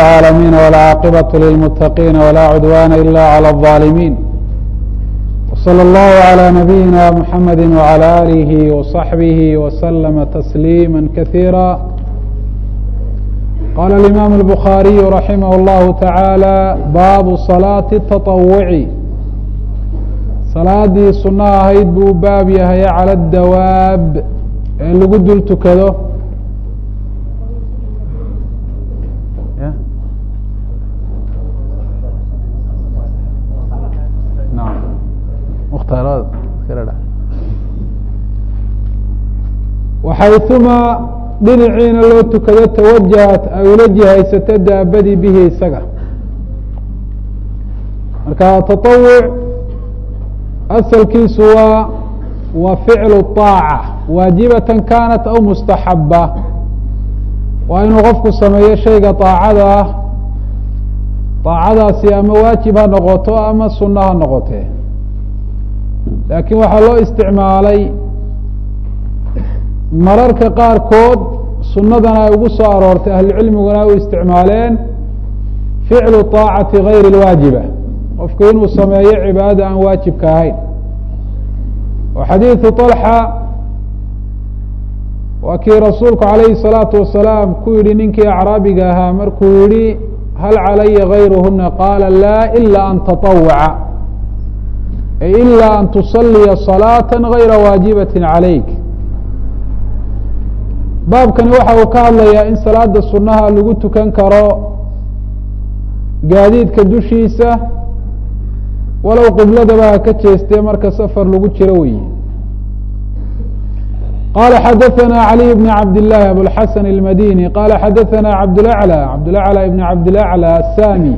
العالمين والعاقبة للمتقين ولا عدوان إلا على الظالمين وصلى الله على نبينا محمد وعلى آله وصحبه وسلم تسليما كثيرا قال الإمام البخاري رحمه الله تعالى باب صلاة التطوع salaadii suno ahayd buu baab yahay calى الdawaab ee lagu dul tukado waxayثuma dhinaciina loo tukado tawajahat ay ula jihaysato daabadii bihi isaga marka taطawuc asalkiisu waa waa ficlu طaaca waajibatan kanat aw mustaxaba waa inuu qofku sameeyo shayga طaacada ah طaacadaasi ama waajib ha noqoto ama suno ha noqotee laakiin waxaa loo isticmaalay mararka qaarkood sunadana ay ugu soo aroortay ahlucilmiguna ay u isticmaaleen ficlu طaacati gayri اlwaajiba qofku inuu sameeyo cibaadada aan waajibka ahayn oo xadiidu طalxa waa kii rasuulku calayhi الsalaatu wasalaam ku yihi ninkii acraabiga ahaa markuu yihi hal calaya gayruhuna qaala laa ila an taطawaca ay ila an tusaliya صalaaةa gayra waajibati calayk baabkani waxa uu ka hadlayaa in salaada sunaha lagu tukan karo gaadiidka dushiisa walow qibladaba ha ka jeestee marka safar lagu jiro weyi qala xadaثna عaliي بn cabd الlahi abوlxasan الmadini qala xadaثna cabdاlأعlى cabdاlأعlى ibn cabdاlأعlى الsami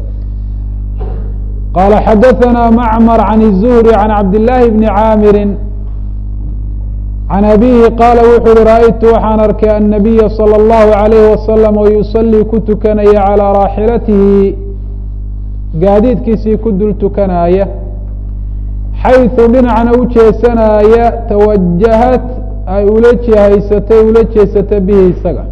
qala xadaثna macmr عan الزهri عan cabd الlahi bni caamiri can abihi qaala wuxu uhi ra'aytu waxaan arkay annabiya salى اllahu عalayh wasalam oo yusalii ku tukanaya calىa raaxilatihi gaadiidkiisii ku dul tukanaaya xayثu dhinacna u jeesanaaya tawajahat ay ula jihaysatay ula jeesata bihi isaga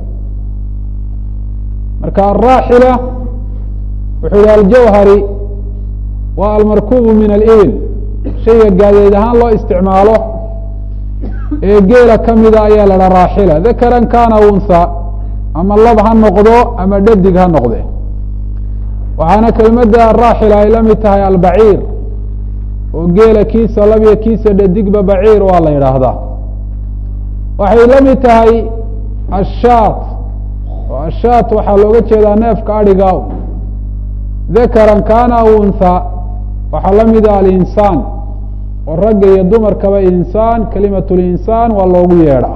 marka araaxila wuxuu yihi aljawhari waa almarkubu min alibil shayga gaadeed ahaan loo isticmaalo ee geela ka mida ayaa la dha raaxila dakaran kana unha ama lab ha noqdo ama dhadig ha noqde waxaana kelmadda raaxila ay la mid tahay albaciir oo geela kiisa labyo kiisa dhadigba baciir waa la yidhaahdaa waxay la mid tahay ashaat oo ashaat waxaa looga jeedaa neefka adhiga dakaran kana unha waxaa la mida alinsaan oo ragga iyo dumarkaba insaan kelimat linsaan waa loogu yeedhaa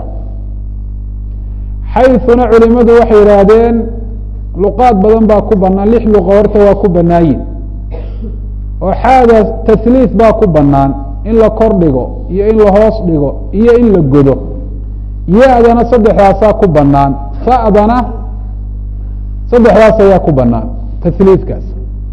xayثuna culimadu waxay yidhaahdeen luqaad badan baa ku banaan lix luqa horta waa ku banaayin oo xaada tahliif baa ku banaan in la kor dhigo iyo in la hoos dhigo iyo in la godo ya-dana saddexdaasaa ku banaan fa'dana saddexdaas ayaa ku banaan tahliifkaas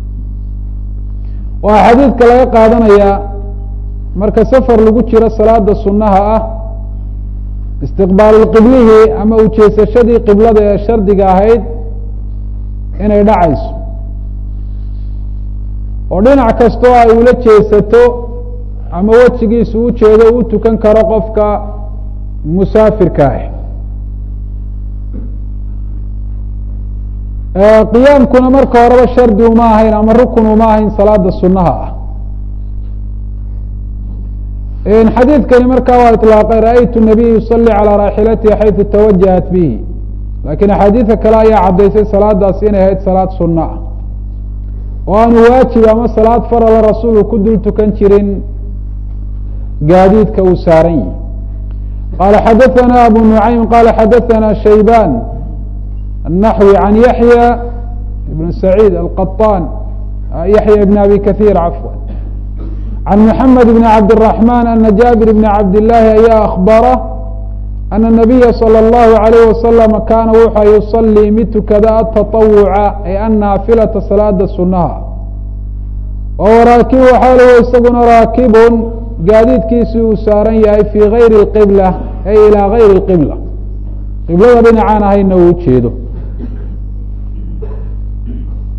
waxaa xadiidka laga qaadanayaa marka safar lagu jiro salaada sunaha ah istiqbaalu qiblihi ama ujeesashadii qiblada ee shardiga ahayd inay dhacayso oo dhinac kastoo ay ula jeesato ama wejigiisu u jeedo u tukan karo qofka musaafirka ah qiyaamkuna marka horeba shardi uma ahayn ama rukun uma ahayn salaada sunaha ah xadiidkani markaa waa iطlaaqay ra'aytu الnabiy yusalي calى raaxilatihi xayثu tawajahat bihi lakiin axaadiida kale ayaa caddaysay salaadaasi inay ahayd salaad suno ah oo aanu waajib ama salaad farala rasuulku ku dul tukan jirin gaadiidka uu saaran yihi qala xadaثna abu nuعaym qala xadaثna shayban الnaxwi can yaحya ibn saعيid alqaطan yaحya ibn abi kaثيir cafwa can mحamed bn cabdالرaحman ana jabir bn cabd الlahi ayaa akbara ana الnabiya salى الlahu عalayh wasalam kaana wuxua yusalii mid tukada ataطawuca ay annaafilata salaada sunaha wahuwa raakibu xaalihu isaguna raakibun gaadiidkiisii uu saaran yahay fii gayri اqibla ay ilaa gayri اqibla qiblada dhinacaan ahayna uu ujeedo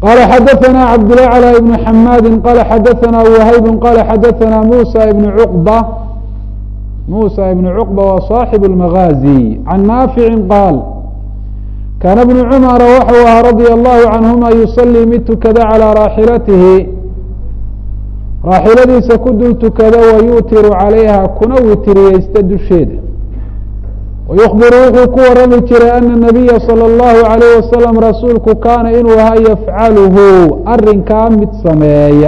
qala xadaثna cabdالأعlى بن xmadi qala xadaثna whayb qala xadaثna musa بn cqbة musa ibn cqbة wa صaaxib الmagازي can naafici qaal kaana bnu cumara waxau ahaa radia allahu canhuma yusalii mid tukada calىa raaxilatihi raaxiladiisa ku dul tukada wayuutiru calayha kuna witiriyeysta dusheeda wayukbiru wuxuu ku warami jiray ana nabiya salى اllahu عalayh wasalam rasuulku kaana inuu ahaa yafcaluhu arinkaa mid sameeya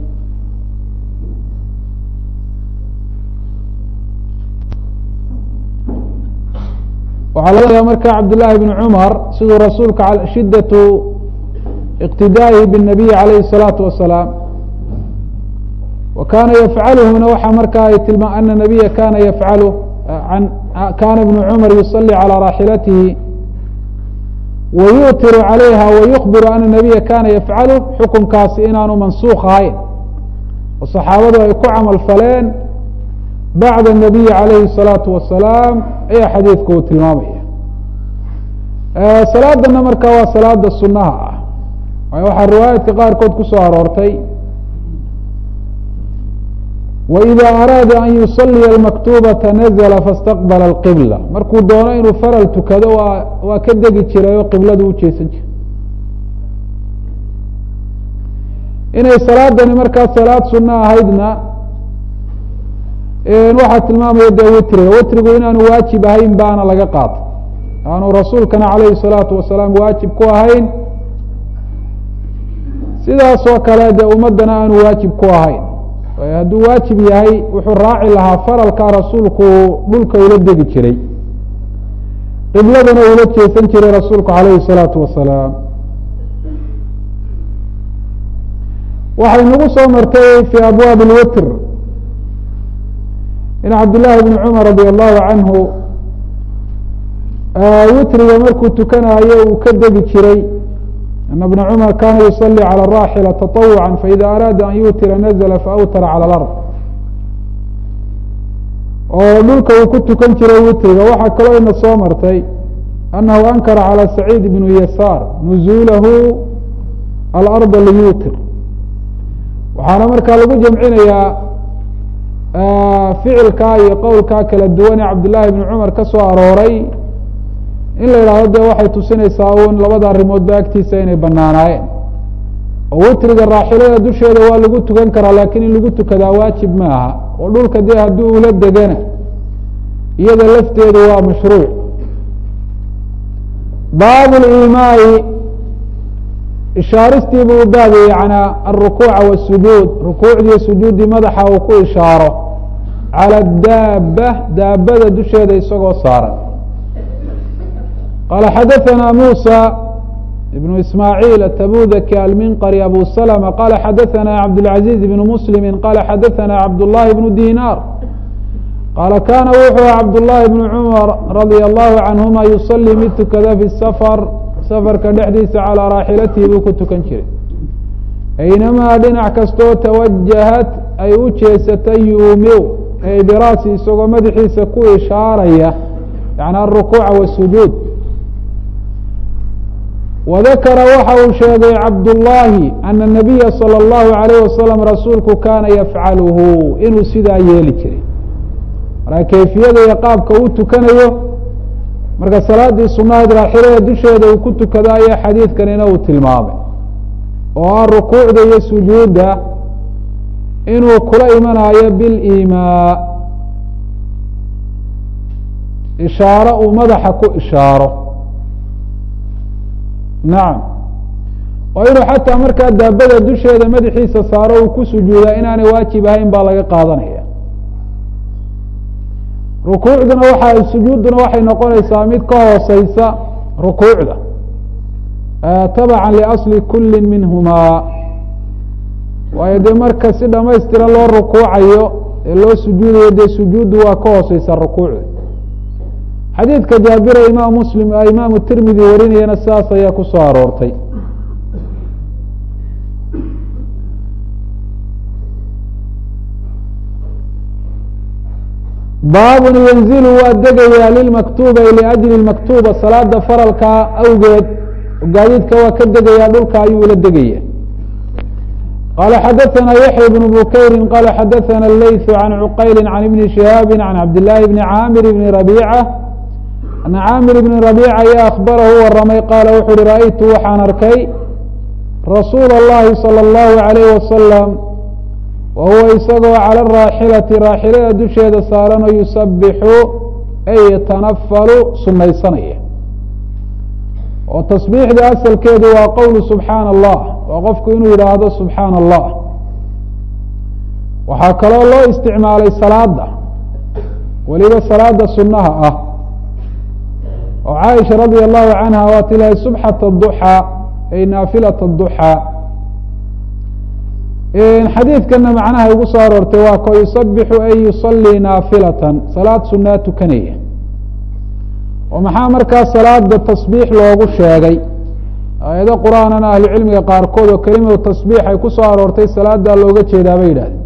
waxaa laga marka cabdالlahi bn cumar siduu rasuulka shidaةu اqtidaa'ihi bالnabiy عalayhi الsalaaةu wasalaam wa kana yafcaluhuna waxaa marka ay tilma ana nabiya kana yafcalu kana ibnu cumar yusalي calى raaxilatihi wayuutiru calayha wayukbiru ana nabiya kana yafcalu xukunkaasi inaanu mansuuk ahayn oo saxaabadu ay ku camal faleen bacda الnabiyi calayhi الsalaatu wasalaam ayaa xadiidku uu tilmaamaya salaadana marka waa salaada sunaha ah waayo waxaa riwaayaadka qaarkood ku soo aroortay وإida araada an yusaliya اmaktubata nazla faاstaqbala اlqibla markuu doono inuu faral tukado waa waa ka degi jiray oo qibladu ujeesan jiray inay salaadani markaa salaad suno ahaydna waxaa tilmaamaya de witriga witrigu inaanu waajib ahayn baana laga qaatay aanu rasuulkana calayhi الsalaatu wasalaam waajib ku ahayn sidaas oo kale dee ummadana aanu waajib ku ahayn hadduu waajib yahay wuxuu raaci lahaa faralkaa rasuulku dhulka ula degi jiray qibladana ula jeesan jiray rasuulku calayhi الsalaatu wasalaam waxay nagu soo martay fi abwaabi اlwitr in cabdillaahi bni cumar radi allahu canhu witriga markuu tukanayo uu ka degi jiray ana bna cumar kana yusalي calى الraaxila taطawuca faida araada an yuutira nazla faawtara calى اlard oo dhulka uu ku tukan jiray witriga waxaa kaloo ina soo martay anahu ankara calى saciid bnu yasaar nuzuulahu alarda liyuutir waxaana markaa lagu jamcinayaa ficilkaa iyo qowlkaa kala duwan ee cabdillaahi bni cumar ka soo arooray in la yidhahdo de waxay tusinaysaa un labada arrimoodba agtiisa inay banaanaayeen oo witriga raaxilada dusheeda waa lagu tukan karaa laakiin in lagu tukadaa waajib ma aha oo dhulka dee haddii ula degana iyada lafteedu waa mashruuc baabu limaai ishaaristii buu u baabiyey yanaa alrukuuca wasujuud rukuucdiiyo sujuuddii madaxa uu ku ishaaro cala daaba daabada dusheeda isagoo saaran qala xadaثna muسى بن ismاعيل التbudki alminqri abu سلمة qala xadaثna cabdالعaزيز بن mسلم qala xadaثna cabdاللahi بن dinar qala kana wuxuu cabdاللahi بن cmر radي الlahu canهuma yuصلي mid tukada fi الsfr sfrka dhexdiisa calىa raaxilatihi buu ku tukan jiray aynamaa dhinac kastoo tawajahat ay u jeesatay yuumiw ay biraasi isagoo madaxiisa ku ishaaraya yani aلrukuuca wالsujuud wadakara waxa uu sheegay cabdullaahi ana nabiya salى اllahu alayh wasalam rasuulku kaana yafcaluhu inuu sidaa yeeli jiray marka kayfiyada iyo qaabka uu tukanayo marka salaadii sunahayd raaxilada dusheeda uu ku tukado ayaa xadiidkanina uu tilmaamay oo ah rukuucda iyo sujuudda inuu kula imanayo bilimaa ishaaro uu madaxa ku ishaaro nacam oo inuu xataa markaa daabada dusheeda madaxiisa saaro uu ku sujuudaa inaanay waajib ahayn baa laga qaadanaya rukuucduna waxa sujuudduna waxay noqonaysaa mid ka hooseysa rukuucda tabaca liasli kuli minhumaa waayo dee marka si dhamaystiran loo rukuucayo ee loo sujuudayo dee sujuuddu waa ka hooseysa rukuucda xadiidka jaabira imaam muslim imaamu tirmidi warinayana sidaas ayaa ku soo aroortay baabun yanzilu waa degayaa lilmaktuuba liajli maktuuba salaada faralkaa awgeed gaadiidka waa ka degaya dhulka ayuu ula degaya qala xadaثna yaحya بن bukayri qala xadaثna اleyث عan cuqayli عan ibni شihaabi عan cabdالlahi bni caamir bni rabيcة ana caamir bni rabيca ayaa akbarahu waramay qaala wuxu uhi ra'aytu waxaan arkay rasuul اllahi salى اllahu عalayh wasalam wa huwa isagoo calى raaxilati raaxilada dusheeda saaranoo yusabixu ay yatanafalu sunaysanaya oo tasbiixda asalkeedu waa qowlu subxaana allah waa qofku inuu yidhaahdo subxaana allah waxaa kaloo loo isticmaalay salaada weliba salaada sunnaha ah oo caaisha radia allahu canha waa tilahay subxata duxaa ay naafilat duxaa xadiidkana macnaha igu soo aroortay waa ko yusabixu ay yusalii naafilatan salaad sunaa tukanaya oo maxaa markaa salaada tasbiix loogu sheegay aayado qur-aanana ahlucilmiga qaarkood oo kelimadu tasbiix ay ku soo aroortay salaadaa looga jeedaa bay yidhahdeen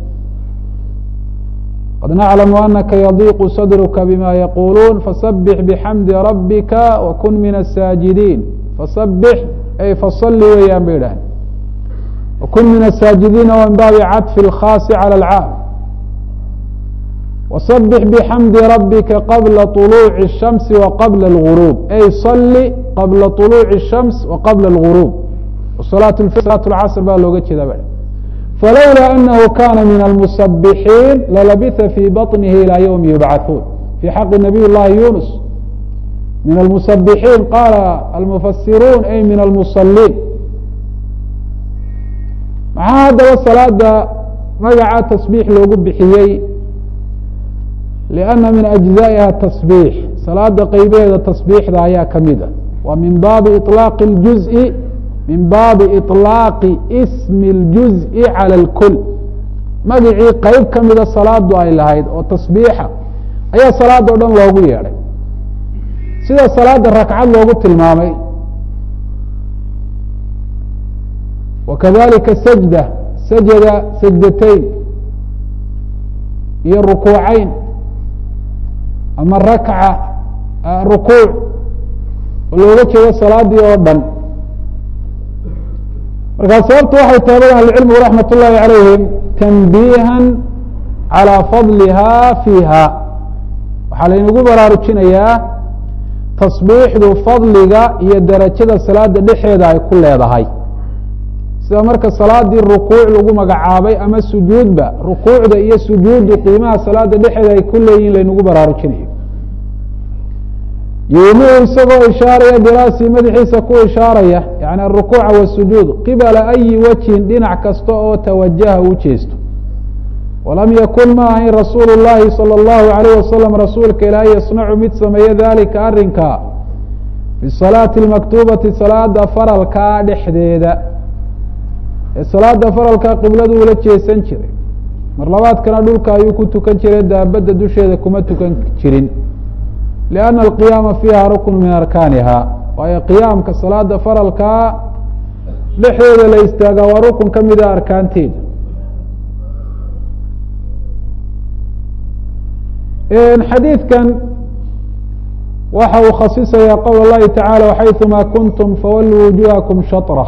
qad naclamu anaka yadiiqu sadruka bima yaquuluun fasabix bixamdi rabbika wakun min asaajidiin fasabix ay fasali weeyaan bay yidhahdeen wakun min asaajidiina wa min baabi cadfi اlkhaasi calى alcaam وصبح بحمد ربك قبل طلوع الشمس وقبل الغروب أي صل قبل طلوع الشمس وقبل الغروب وصلاة صلاة العصر baa looga jeeda b فلولا أنه كان من المسبحين للبث في بطنه إلى يوم يبعثون في حق نبي اللhi يونس من المسبحين قال المفسرون أي من المصلين مaxaa hadaba saلاada magaca تصبيح loogu bixiyey لأنa min أجزائiha تصبيح salaada qeybeeda تصبيixda ayaa kamida wa min baabi iطلاaq الجuزء min baabi iطlaaqi smi اljuزءi calى اlkul magicii qeyb ka mida salaadu ay lahayd oo tasbiixa ayaa salaada o dhan loogu yeedhay sida salaada rakcad loogu tilmaamay wakadalika sajda sajada sajdateyn iyo rukuuceyn ama rakca rukuuc oo looga jeedo salaadii oo dhan markaa sababtu waxay tahay ahlucilmigu raxmat ullaahi calayhim tanbiihan calىa fadliha fiiha waxaa laynagu baraarujinayaa tasbiixdu fadliga iyo derajada salaada dhexeeda ay ku leedahay sida marka salaadii rukuuc lagu magacaabay ama sujuudba rukuucda iyo sujuuddu qiimaha salaada dhexeeda ay ku leeyihin laynagu baraarujinayo yuumiu isagoo ishaaraya biraasi madaxiisa ku ishaaraya yani arukuuca wasujuud qibala ayi wajhin dhinac kasta oo tawajaha u jeesto walam yakun ma ahayn rasuulu llahi salى اllahu alayh wasalam rasuulka ilaahay yasnacu mid sameeyo dalika arinka fi salaati اlmaktuubati salaada faralkaa dhexdeeda ee salaada faralkaa qibladu ula jeesan jiray mar labaadkana dhulka ayuu ku tukan jiray daabadda dusheeda kuma tukan jirin لأن القياama فيha rukن min arkaaniha waayo qiyaamka salaada faralkaa dhexdeeda la istaaga waa rukun ka mida arkaanteeda xadiidkan waxa uu khasisaya qowl الlahi taعalى وxayثuma kuntum fawaluu wujuhakum shaطرة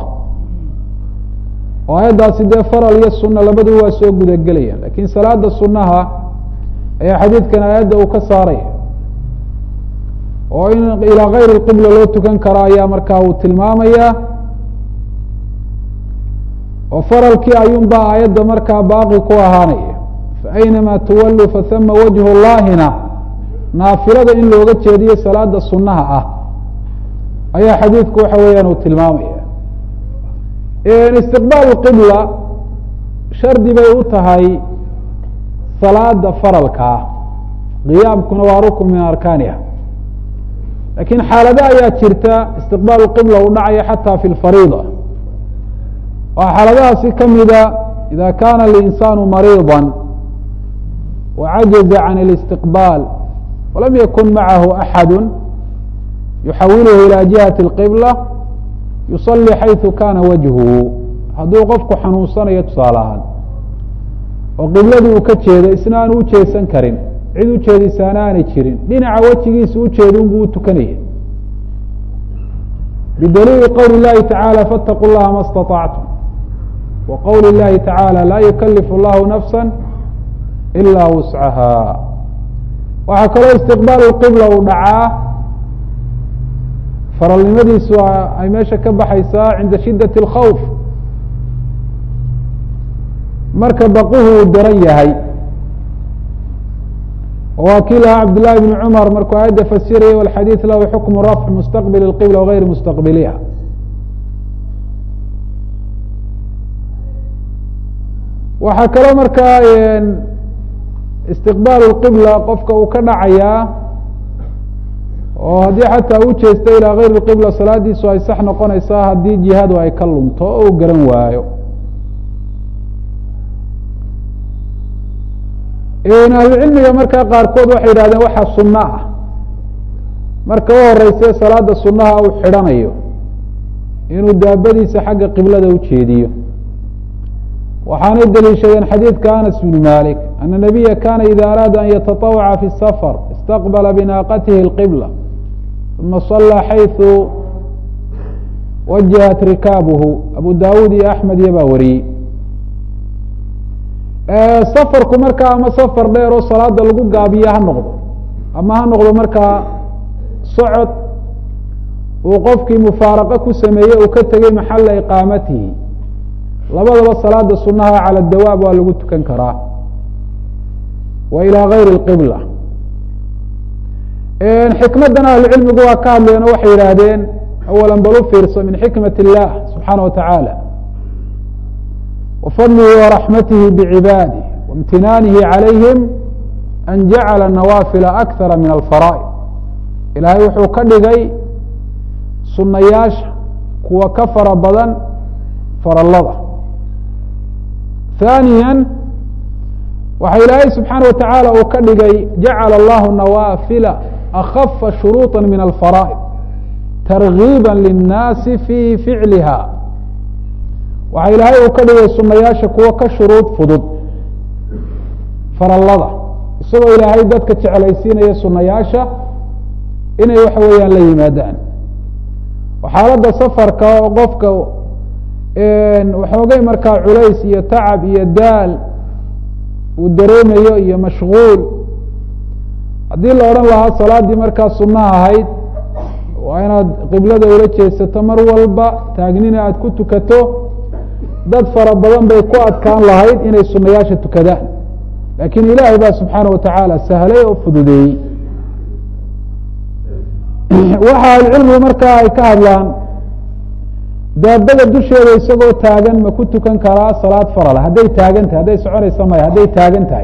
oo ayaddaasi dee faral iyo suna labadu waa soo guda gelaya lakin salaada sunaha ayaa xadiidkan aayadda uu ka saaraya oo in ilىa غayr اqibla loo tukan karo ayaa markaa uu tilmaamaya oo faralkii ayuun baa aayadda markaa baaqi ku ahaanaya faأynama tuwaluu fahama wajه اllahina naafilada in looga jeediyo salaada sunaha ah ayaa xadiidku waxa weeyaan uu tilmaamaya istiqbaal qibla shardi bay u tahay salaada faralka ah qiyaamkuna waa rukn min arkaaniha lakin xaalado ayaa jirta istiqbaal qibla u dhacaya xata fi lfariida waa xaaladahaasi kamida ida kana اlinsaanu mariiضa wacajaza can اlistiqbaal walam yakun macahu axadu yuxawiluhu ilى jihati اlqibla yusalli xayثu kana wajhuhu hadduu qofku xanuunsanayo tusaale ahaan oo qibladii uu ka jeedo isna aanu ujeesan karin cid ujeedisaana aanay jirin dhinaca wejigiisa ujeeda unbuu utukanaya bidaliili qowli اllahi tacaalى faاtaquu llaha ma اstaطactum wa qowli اllahi tacaalى laa yukalifu اllahu nafsa ila wuscaha waxaa kaloo istiqbaal qibla uu dhacaa faralnimadiisu ay meesha ka baxaysaa cinda shidaة اlkhawf marka baquhu uu daran yahay waa kii lahaa cabd llahi bn cumar markuu aayadda fasiraya walxadiid lahu xukmu rafc mustaqbil اqibla wagayri mustaqbiliha waxaa kaloo markaa istiqbaal اqibla qofka uu ka dhacayaa oo haddii xataa u jeesta ilaa gayr اqibla salaadiisu ay sax noqonaysaa haddii jihadu ay ka lunto oo u garan waayo ahlucilmiga markaa qaarkood waxay yidhahdeen waxaa sunno ah marka u horeyse salaada sunaha uu xidhanayo inuu daabadiisa xagga qiblada ujeediyo waxaanay deliishadeen xadiidka anas bn malik ana nabiya kana ida araada an yataطawaca fi safar istaqbala binaaqatihi اlqibla uma salaa xayثu wajahat rikaabuhu abu dawud iyo axmed iyo baa wariyey safarku markaa ama safar dheer oo salaada lagu gaabiyo ha noqdo ama ha noqdo markaa socod uu qofkii mufaaraqo ku sameeyey uu ka tegey maxala iqaamatihi labadaba salaada sunaha cala dawaab waa lagu tukan karaa wa ilaa gayri اqibla xikmadan ahlucilmigu waa ka hadleen oo waxay yidhaahdeen awala bal u fiirso min xikmat illah subxaana wa tacaala wfadlihi waraxmatihi bicibaadih waimtinaanihi calayhim an jacala nawaafila akara min alfaraa'id ilaahay wuxuu ka dhigay sunayaasha kuwa ka fara badan farallada haaniya waxa ilaahay subxaana wa tacaala uu ka dhigay jacala allahu nawaafila akafa shuruuطa min alfaraa'id targiiba linnaasi fi ficliha waxaa ilaahay uu ka dhigay sunayaasha kuwo ka shuruud fudud farallada isagoo ilaahay dadka jeclaysiinaya sunayaasha inay waxa weeyaan la yimaadaan xaaladda safarka oo qofka waxoogay markaa culays iyo tacab iyo daal uu dareemayo iyo mashguul haddii la odhan lahaa salaaddii markaa sunaha ahayd waa inaad qiblada ula jeesato mar walba taagnina aada ku tukato dad fara badan bay ku adkaan lahayd inay sunayaasha tukadaan laakiin ilaahay baa subxaana wa tacaala sahlay oo fududeeyey waxa ahlucilmigu markaa ay ka hadlaan daabada dusheeda isagoo taagan ma ku tukan karaa salaad farala hadday taagan tahay hadday soconaysa maya hadday taagan tahay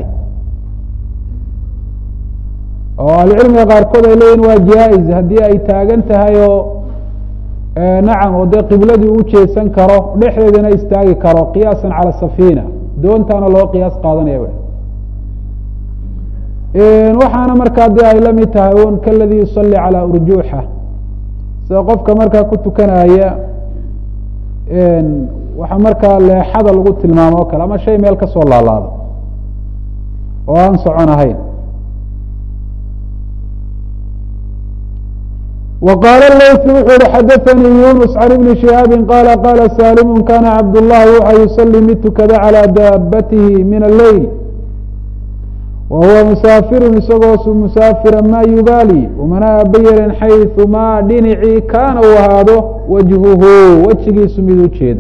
oo ahlucilmiga qaarkood ay leeyihin waa jaa-is haddii ay taagan tahay oo nacam oo dee qibladii u jeesan karo dhexdeedana istaagi karo qiyaasan cala safiina doontaana loo qiyaas qaadanaya waxaana markaa dee ay la mid tahay un kaladii yusalli calaa urjuuxa sida qofka markaa ku tukanaya waxa markaa leexada lagu tilmaamo o kale ama shay meel kasoo laalaado oo aan socon ahayn وqاl lyث wuxuu hi xadaثnii yunus can ibni شihaabi qala qala salimu kana cabdالlahi waxa yusalii mid tukada calى daabatihi min aleyl wa huwa musaafiru isagoo musaafira ma yubaali umana abayaren xayثu ma dhinacii kaana uu ahaado wajhuhu wejigiisu mid u jeeda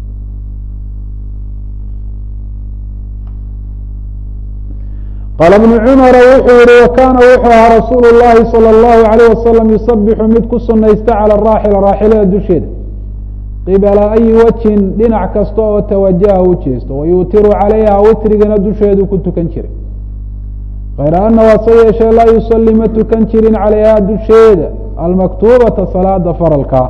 qaala bnu cumara wuxuu yihi wakaana wuxuu ahaa rasuulu llahi salى اllahu alayh wasalam yusabixu mid ku sunaysta calى raaxila raaxilada dusheeda qibala ayi wajhin dhinac kasta oo tawajaha u jeesto wayuutiru calayha witrigana dusheedu ku tukan jiray kayra ana waase yeeshee laa yusalli ma tukan jirin calayha dusheeda almaktuubata salaada faralka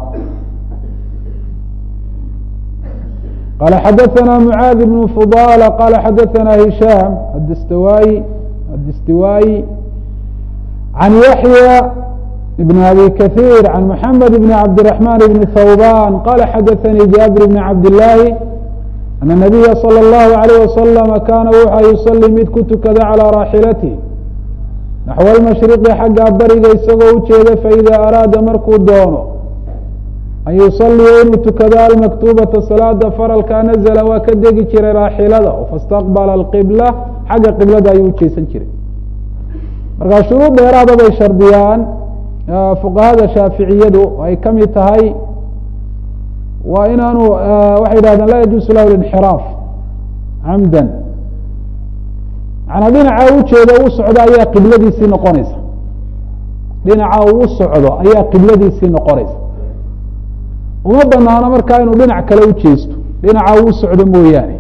qala xadaثna mعاad بن فضاl qala xadaثna هisham adstawaayi adistiwaayi عan yaحyى بn abi kaثيir عan mحamed بn cabdالرحman بn thوban qala xadaثnii jabir بn cabdالlahi أن النabiya slى الlahu عalيه waslم kana wuxa yusalي mid ku tukada calى raaxilatih naxو اlmashriqi xagga bariga isagoo ujeeda faإida araada markuu doono an yusaliya inuu tukado almaktuubata salaada faralkaa nazla waa ka degi jiray raaxilada fastaqbala alqibla xagga qiblada ayuu ujeesan jiray markaa shuruud dheeraada bay shardiyaan fuqahada shaaficiyadu ay ka mid tahay waa inaanu waxay yidhahdeen laa yajuusu lahu linxiraaf camdan manaa dhinaca ujeedo u socdo ayaa qibladiisii noqonaysa dhinaca uu u socdo ayaa qibladiisii noqonaysa uma banaano markaa inuu dhinac kale ujeesto dhinaca uu u socdo mooyaane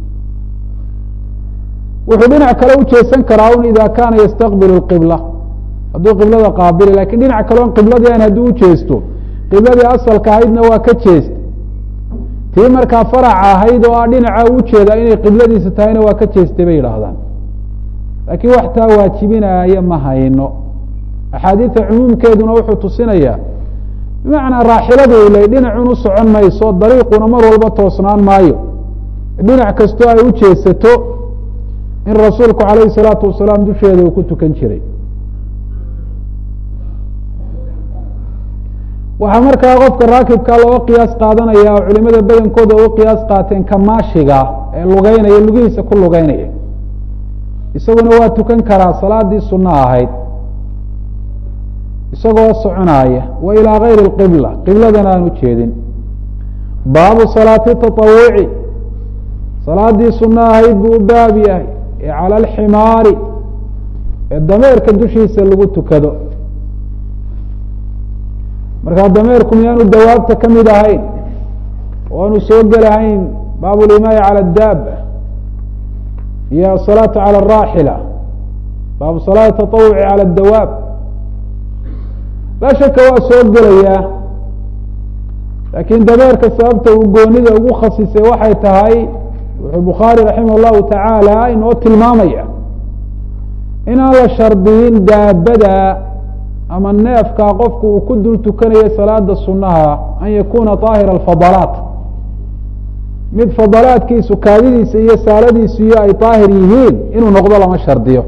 wuxuu dhinac kale ujeesan karaa un ida kaana yastaqbilu اqibla hadduu qiblada qaabili lakin dhinac kale on qibladii an hadduu ujeesto qibladii asalka ahaydna waa ka jeesta tii markaa faraca ahayd oo ah dhinaca ujeeda inay qibladiisa tahayna waa ka jeestay bay yidhaahdaan laakiin wax taa waajibinaya ma hayno axaadiida cumuumkeeduna wuxuu tusinayaa bimacnaa raaxiladu ilay dhinacun u socon mayso dariiquna mar walba toosnaan maayo dhinac kastoo ay u jeesato in rasuulku calayhi salaatu wasalaam dusheeda uu ku tukan jiray waxaa markaa qofka raakibka looga qiyaas qaadanaya oo culimada badankooda uga qiyaas qaateen kamaashiga ee lugeynaya lugihiisa ku lugeynaya isaguna waa tukan karaa salaadii sunno ahayd isagoo soconaya wa ilaa gayri اqibla qibladana aan ujeedin baabu salaati taطawuci salaadii sunno ahayd buu u baab yahay ee cala alximaari ee dameerka dushiisa lagu tukado markaa dameerku miyaanu dawaabta ka mid ahayn oo aanu soo gelahayn baabu limaaya cala daaba iyo asalaatu cala araaxila baabu salaati taطawuci cala dawaab laa shaka waa soo gelayaa laakiin dameerka sababta uu goonida ugu khasisay waxay tahay wuxuu bukhaari raximah llahu tacaala inoo tilmaamaya inaan la shardiyin daabada ama neefka qofku uu ku dul tukanayo salaada sunaha an yakuna طaahira alfadalaat mid fadalaadkiisu kaadidiisa iyo saaladiisu iyo ay daahir yihiin inuu noqdo lama shardiyo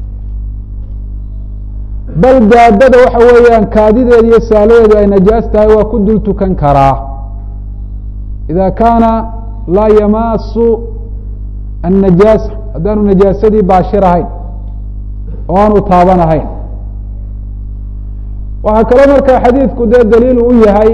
bal daabada waxa weeyaan kaadideeda iyo saaladeedu ay najaas tahay waa ku dul tukan karaa ida kaana laa yamaasu annajaasa haddaanu najaasadii baashir ahayn oo aanu taaban ahayn waxaa kaloo markaa xadiidku dee daliil u yahay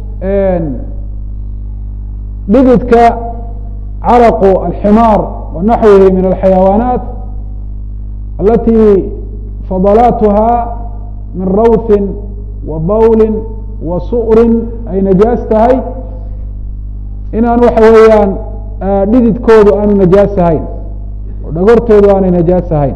dhididka caraqu alximaar wa naxwihi min alxayawaanaat alati fadalaatuha min rawthin wa bawlin wa su'rin ay najaas tahay inaan waxa weeyaan dhididkoodu aanu najaas ahayn oo dhagortoodu aanay najaas ahayn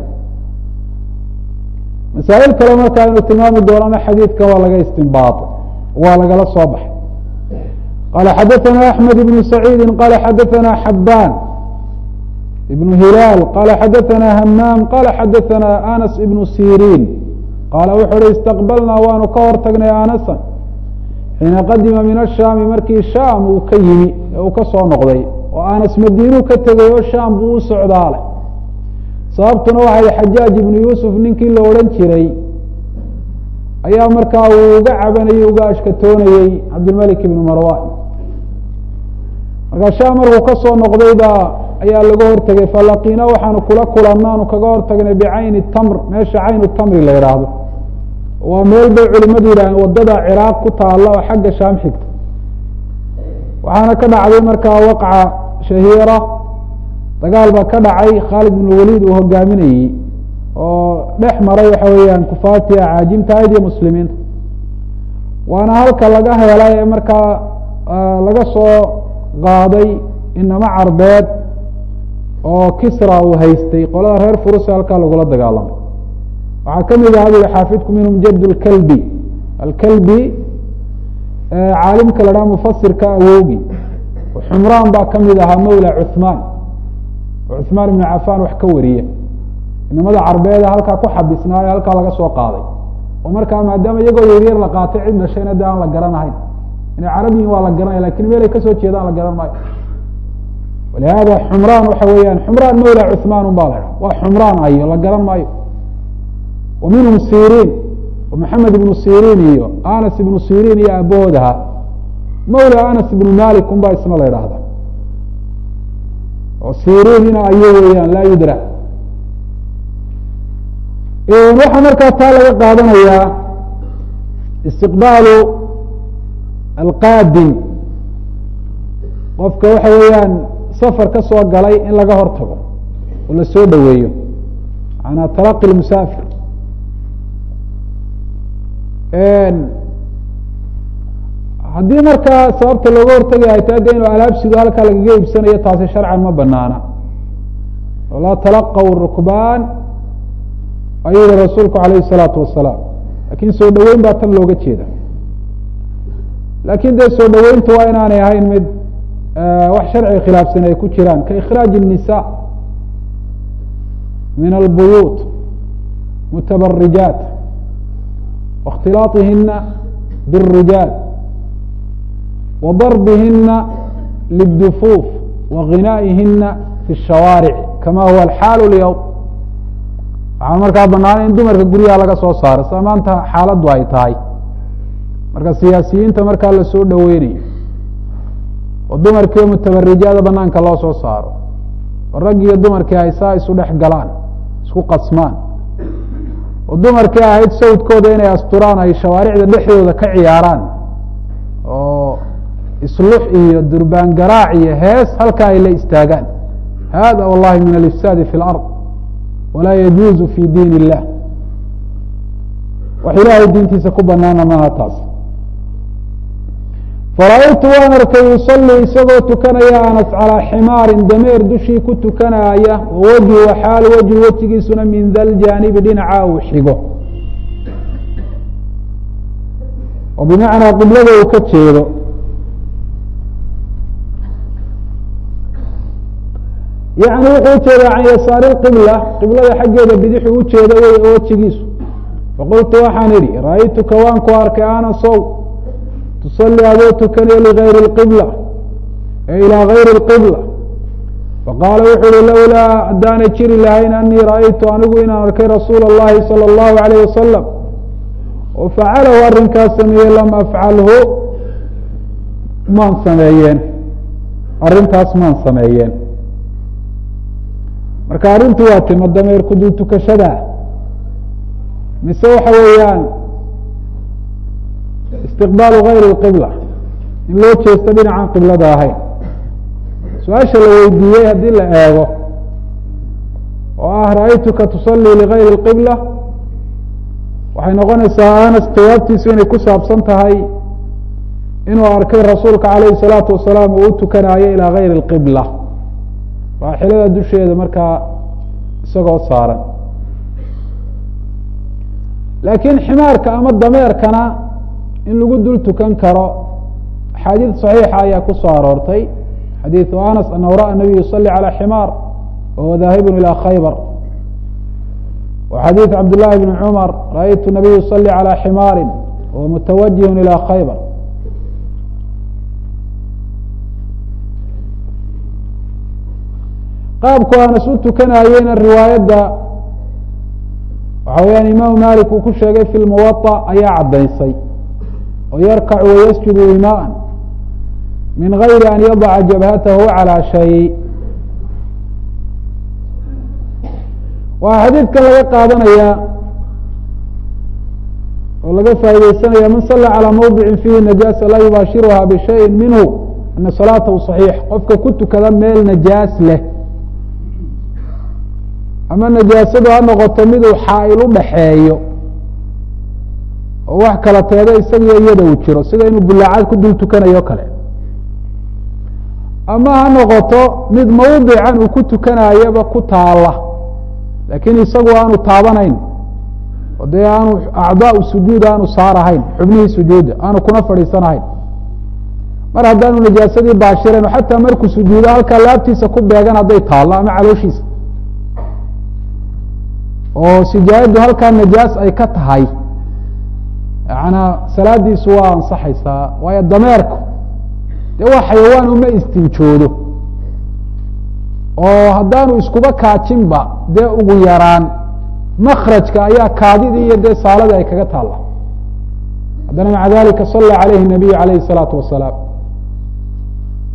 masaa'il kale markaa aynu tilmaami doonana xadiidka waa laga istinbaaطay waa lagala soo baxay qala xadaثana axmed ibn saciidi qala xadaثana xabaan ibn hilaal qala xadaثana hamaam qala xadaثana anas ibn siriin qaala wuxuu uhi istaqbalnaa waanu ka hor tagnay anasan xiina qadima min ashaami markii shaam uu ka yimi ee uu ka soo noqday oo anas madiinuu ka tegay oo shaam buu u socdaalay sababtuna waxay xajaaj ibnu yuusuf ninkii la odhan jiray ayaa markaa uu uga cabanayey uga ashkatoonayey cabdilmalik ibnu marwan markaa shaam markuu ka soo noqday baa ayaa laga hortegay falaqiina waxaanu kula kulannaanu kaga hortagnay bicayni tamr meesha caynu tamri la yidhaahdo waa meel bay culimadu yidhaaheen wadada ciraaq ku taalla oo xagga shaam xigta waxaana ka dhacday markaa waqca shahiira dagaal baa ka dhacay khaalid ibn waliid uu hogaaminayey oo dhex maray waxa weeyaan kufaartii acaajimta ayd iyo muslimiinta waana halka laga helay ee markaa laga soo qaaday inama carbeed oo kisra uu haystay qolada reer furus halkaa lagula dagaalamay waxaa kamid aha bui xaafidku minhum jad lkalbi alkalbi caalimka la dhaha mufasirka awoogi xumraan baa kamid ahaa mawla cuثmaan oo cuثmaan ibnu cafan wax ka wariya inamada carbeeda halkaa ku xabisnaayo halkaa laga soo qaaday oo markaa maadaama iyagoo yaryar la qaatay cid dhashayna de aan la garanahayn inay carabiyin waa la garanaya lakin meelay kasoo jeedaan la garan maayo walihada xumraan waxa weeyaan xumraan mawla cuثmaan un ba la dhaha waa xumraan ayo la garan maayo wa minhum siriin oo maxamed ibnu siriin iyo anas ibnu siriin iyo aabahoodaha mawla anas ibnu malik un baa isna la idhaahda oo siriihina ayo weeyaan laa yudra waxaa markaa taa laga qaadanayaa istiqbaalu alqaadim qofka waxa weeyaan safar ka soo galay in laga hor tago oo la soo dhoweeyo maanaa talaqi lmusaafir haddii markaa sababta looga hortagaya ay tahay de inuu alaabsidu halkaa lagaga iibsanayo taasi sharcan ma banaana oo laa talaqaw rukbaan ayuu yihi rasuulku alayh الsalaatu wasalaam lakin soo dhoweyn baa tan looga jeeda lakin dee soo dhoweyntu waa inaanay ahayn mid wax sharciga khilaafsan ay ku jiraan ka ikhraaji الnisa min albuyuut mutabarijaat waاkhtilaaطihina bالrijaal وضربهina للدفوف وغinائihina في الشhawاaرع kama huwa الxاal اليوم waxaa markaa banaana in dumarka guryaha laga soo saaro sa maanta xaaladdu ay tahay marka siyaasiyiinta markaa lasoo dhoweynayo oo dumarkii mutabarijaada banaanka loo soo saaro oo rag iyo dumarkii ay saa isu dhex galaan isku qasmaan oo dumarkii ahayd sawdkooda inay asturaan ay shawaaricda dhexdooda ka ciyaaraan oo islux iyo durbaan garaac iyo hees halkaa ay la istaagaan hada wallahi min alifsaadi fi اlard walaa yajuuzu fi diin illah wax ilaahay diintiisa ku banaana maaha taas fara-aytu waan arkay yusalii isagoo tukanaya anas calىa ximaarin dameer dushii ku tukanaaya wawajhu xaal wajhu wejigiisuna min da ljaanibi dhinaca uu xigo oo bimacnaa qiblada uu ka jeedo yani wuxuu ujeeda can yasaari qibla qiblada xaggeeda bidixuu ujeeda wey oo wejigiisu faqultu waxaan idhi ra-aytuka waan ku arkay ana sow tusalii adoo tukanayo ligayri اlqibla ee ilaa gayri اlqibla faqaala wuxu uhi lowlaa haddaanay jiri lahayn anii ra-aytu anigu inaan arkay rasuula اllahi salى اllahu alayh wasalam oo facalahu arrinkaas sameeyey lam afcalhu maan sameeyeen arrintaas maan sameeyeen marka arrintu waa tima dameer ku dul tukashadaa mise waxa weeyaan istiqbaalu gayri اlqibla in loo jeesto dhinacan qiblada ahayn su-aasha la weydiiyey haddii la eego oo ah ra-aytuka tusalii ligayri اlqibla waxay noqonaysaa anas jawaabtiisu inay ku saabsan tahay inuu arkay rasuulka calayhi الsalaatu wasalaam uu u tukanaayo ilaa gayri اlqibla raaxilada dusheeda markaa isagoo saaran laakiin ximaarka ama dameerkana in lagu dul tukan karo axaadiid صaxiixa ayaa ku soo aroortay xadiiثu anas anahu ra'a nabiy yusali calى ximaar wahuwa daahibun ilى khaybar wa xadiiث cabd llahi bn cumar raأytu nabiy yusali calى ximaari wahuwa mutawajih ilى khaybar qaabku anas u tukanayeyna riwaayadda waxa weyaan imaamu malik uu ku sheegay fi lmuwaطa ayaa caddaysay oo yarkacu wayasjudu imaءa min gayri an yadaca jabhatahu calى shay waxaa xadiidkan laga qaadanaya oo laga faa'ideysanaya man sala calى mawdici fihi najaasa laa yubaashiruha bishayi minhu ana salaatahu صaxiix qofka ku tukada meel najaas leh ama najaasadu ha noqoto miduu xaa-il u dhaxeeyo oo wax kala teeda isagiyo iyada uu jiro sida inuu bulaacad ku dul tukanayo kale ama ha noqoto mid mawdican uu ku tukanayaba ku taala laakiin isagu aanu taabanayn oo dee aanu acdaau sujuud aanu saarahayn xubnihii sujuuda aanu kuna fadhiisanahayn mar haddaanu najaasadii baashirayn oo xataa markuu sujuudo halkaa laabtiisa ku beegan hadday taallo ama calooshiisa oo sijaayaddu halkaa najaas ay ka tahay yaana salaadiisu waa ansaxaysaa waayo dameerku dee waa xayawaan uma istinjoodo oo haddaanu iskuba kaajinba dee ugu yaraan makrajka ayaa kaadidii iyo dee saaladii ay kaga taalla haddana maca dalika salla calayhi nabiyu calayhi الsalaatu wasalaam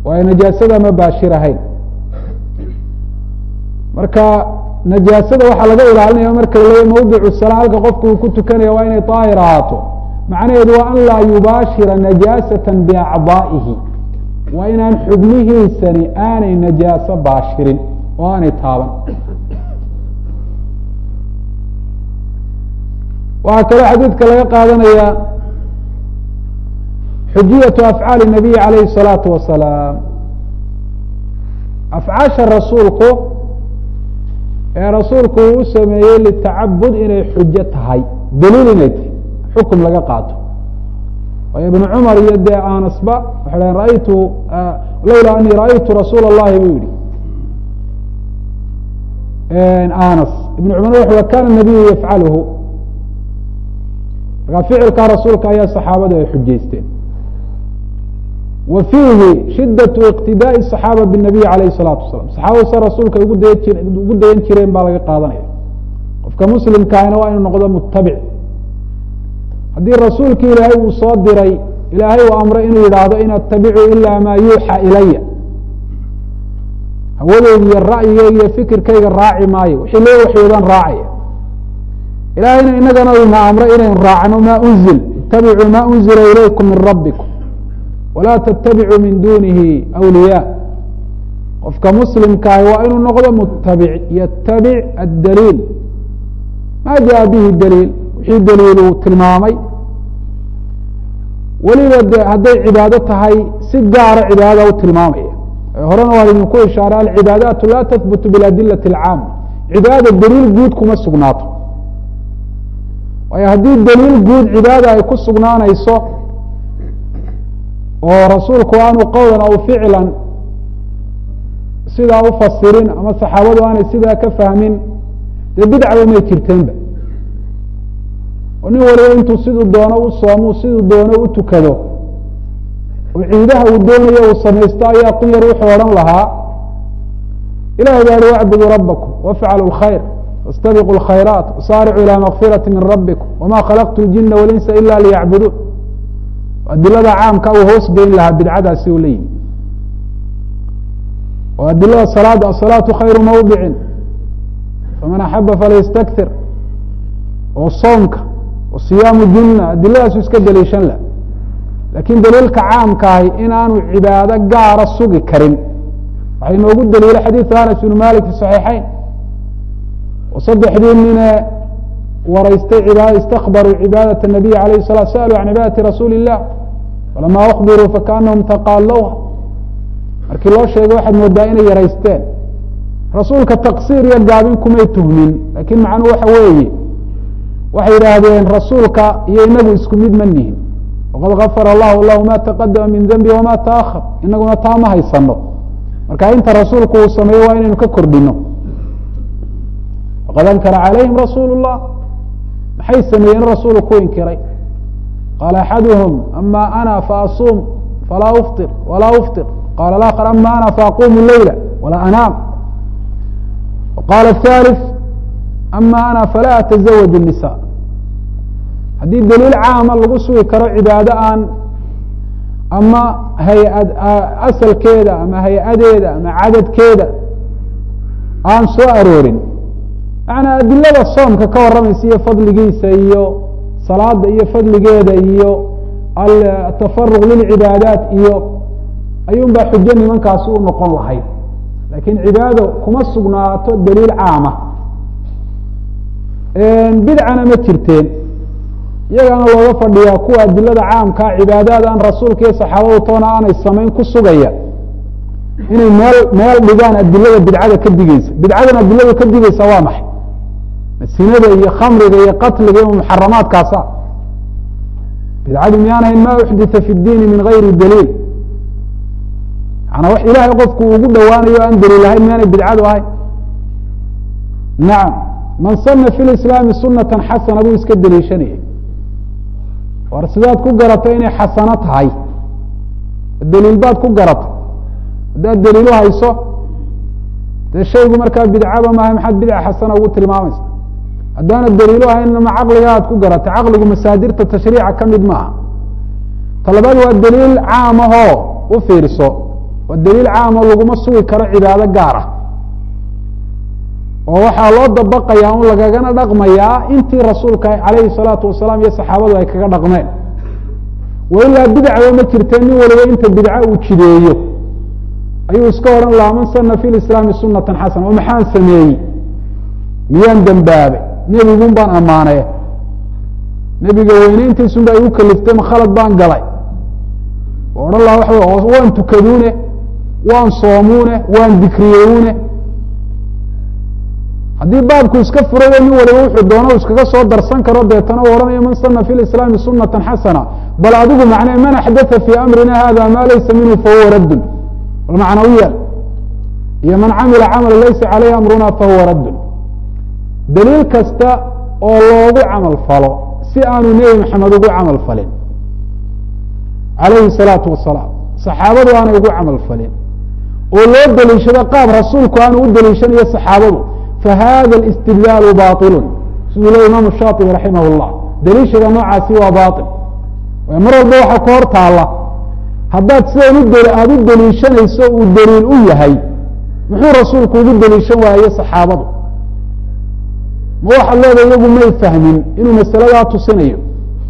waayo najaasada ma baashir ahayn marka najaasada waxaa laga ilaalinaya marka laleeya mawdicu salaa halka qofku uu ku tukanaya waa inay daahir ahaato macnaheedu waa an laa yubaashira najaasata biacdaa'ihi waa inaan xubnihiisani aanay najaaso baashirin oo aanay taaban waxaa kaloo xadiidka laga qaadanaya xujiyatu afcaali nabiyi calayhi الsalaatu wasalaam afcaasha rasuulku ee rasuulku uu u sameeyey litacabud inay xujo tahay daliil inay tahay xukum laga qaato waayo ibnu cumar iyo dee anasba waxay dhaheen raaytu lowlaa anii ra'aytu rasuula اllahi buu yihi anas ibn cumar wuxu kana nabiyu yafcaluhu markaa ficilkaa rasuulka ayaa saxaabadu ay xujaysteen wa fiihi shidaةu iqtidaaءi الصaxaaba bالnabiy alayh الsalaatu wasalam saxaabadu sa rasuulka ugu dayan ugu dayan jireen baa laga qaadanaya qofka muslimkaahina waa inuu noqdo mutabic haddii rasuulki ilaahay uu soo diray ilaahay uu amray inuu yidhaahdo in atabicuu ila maa yuuxa ilaya hawadeyda iyo ra'yigeyga iyo fikirkayga raaci maayo wixii loo waxyoodaan raacaya ilaahayna inagana ina amray inaynu raacno ma unzil itabicuu ma unzila ilaykum min rabbikum walaa ttabicuu min dunihi awliya qofka muslimkaahi waa inuu noqdo mutabic yatabic addaliil ma jaa bihi daliil wixii daliil uu tilmaamay weliba de hadday cibaado tahay si gaara cibaadada u tilmaamaya horena waan idinku ishaaray alcibaadaatu laa tahbutu biladilati alcaama cibaada daliil guud kuma sugnaato waayo haddii daliil guud cibaada ay ku sugnaanayso oo rasuulku aanu qowlan aw ficlan sidaa u fasirin ama saxaabadu aanay sidaa ka fahmin dee bidcaba may jirteenba oo nin waliba intuu siduu doono u soomo siduu doono u tukado oo ciidaha uu doonayo uu samaysto ayaa kun yar wuxuu odhan lahaa ilahay baa hi wacbuduu rabbakum wafcalu lkhayr waاstabiquu اlkhayraat wasaaricuu ilى makfirati min rabbikum wama khalaqtu اljina walinsa ila liyacbuduun adilada caamka uu hoos geyn lahaa bidcadaasi u leyihi oo adilada salaada asalaatu khayru mawdicin faman axaba falyastakir oo soomka oo siyaamu junna adiladaasu iska daliishan lah laakiin daliilka caamkaahi inaanu cibaado gaara sugi karin waxaa inoogu daliila xadiidu anas ibnu malik fi saxiixeyn oo saddexdii nine waraystay istakbaruu cibaadaة الnabiy alayh الsalaat sa'aluu can cibaadati rasuuli الlah falama akbiruu fakaanahum taqaalowha markii loo sheegay waxaad moodaa inay yaraysteen rasuulka taqsiir iyo gaabin kumay tuhmin lakiin macnuhu waxa weeye waxay yidhaahdeen rasuulka iyo inagu isku mid ma nihin waqad gafara allahu lahu ma taqadama min denbi wama taahar inaguna taa ma haysano marka inta rasuulku uu sameeyo waa inaynu ka kordhino waqad ankara calayhim rasuul الlah maxay sameeyeen rasuulu ku inkiray qaala axaduhum ama ana faasuum falaa ufطir walaa ufطir qala اآkر ama ana faaqumu leyla walaa anaam qala الثالث ama ana falaa atزawaj النisa haddii daliil caama lagu sugi karo cibaado aan ama hay-ad asalkeeda ama hay-adeeda ama cadadkeeda aan soo aroorin macanaa adilada soomka ka warramaysa iyo fadligiisa iyo salaada iyo fadligeeda iyo atafaruq lilcibaadaat iyo ayuun baa xujo nimankaasi u noqon lahayd laakiin cibaado kuma sugnaato daliil caama bidcana ma jirteen iyagaana looga fadhiyaa kuwa adilada caamkaa cibaadaad aan rasuulka iyo saxaabadu toona aanay samayn ku sugaya inay meel meel dhigaan adilada bidcada ka digeysa bidcadan adilada ka digeysa waa maxay sinada iyo khamriga iyo qatliga iyo muxaramaadkaasa bidcadu miyaanahayn ma uxdita fi اdiini min gayri daliil manaa wax ilahay qofku ugu dhowaanayo aan daliil ahayn miyaanay bidcadu ahayn nacam man sana fi lislaami sunata xasana buu iska daliishanayay war sidaad ku garatay inay xasano tahay daliil baad ku garatay haddaad daliilu hayso dee shaygu markaa bidcaba maaha maxaad bidca xasana ugu tilmaamaysa haddaana daliilu ahaynna ma caqliga aad ku garatay caqligu masaadirta tashriica ka mid maaha talabaad waa daliil caam ahoo u fiirso waa daliil caamo laguma sugi karo cibaado gaar ah oo waxaa loo dabaqayaa un lagagana dhaqmayaa intii rasuulka calayhi salaatu wasalaam iyo saxaabadu ay kaga dhaqmeen wa ilaa bidcaba ma jirtee nin waliba inta bidca uu jideeyo ayuu iska odhan lahaa man sana fi lislaami sunatan xasana oo maxaan sameeyey miyaan dembaabay nebigun baan ammaanay nebiga weyneyntiisun ba igu kaliftay ma khalad baan galay oo odhan laha waxa w waan tukaduune waan soomuune waan dikriyeyune haddii baabku iska furayo nin waliba wuxuu doono iskaga soo darsan karo deetana u odhanayo man sana fi lislaami sunata xasana bal adigu macne man axdaa fii amrina hada ma laysa minhu fahuwa raddun macnawiya iyo man camila camala laysa caleyhi amruna fahuwa raddun daliil kasta oo loogu camal falo si aanu nebi maxamed ugu camal falin calayhi salaatu wasalaam saxaabadu aanay ugu camal falin oo loo deliishado qaab rasuulku aanu u deliishanayo saxaabadu fahada اlاstidlaalu baطilu siduu le imaamu shaطibi raximah اllah deliishaga noocaasi waa baطil mar walba waxaa ka hor taala haddaad sidan aada u deliishanayso uu daliil u yahay muxuu rasuulku ugu deliishan waaye saxaabadu ma waxaad leedahay iyagu may fahmin inuu masaladaa tusinayo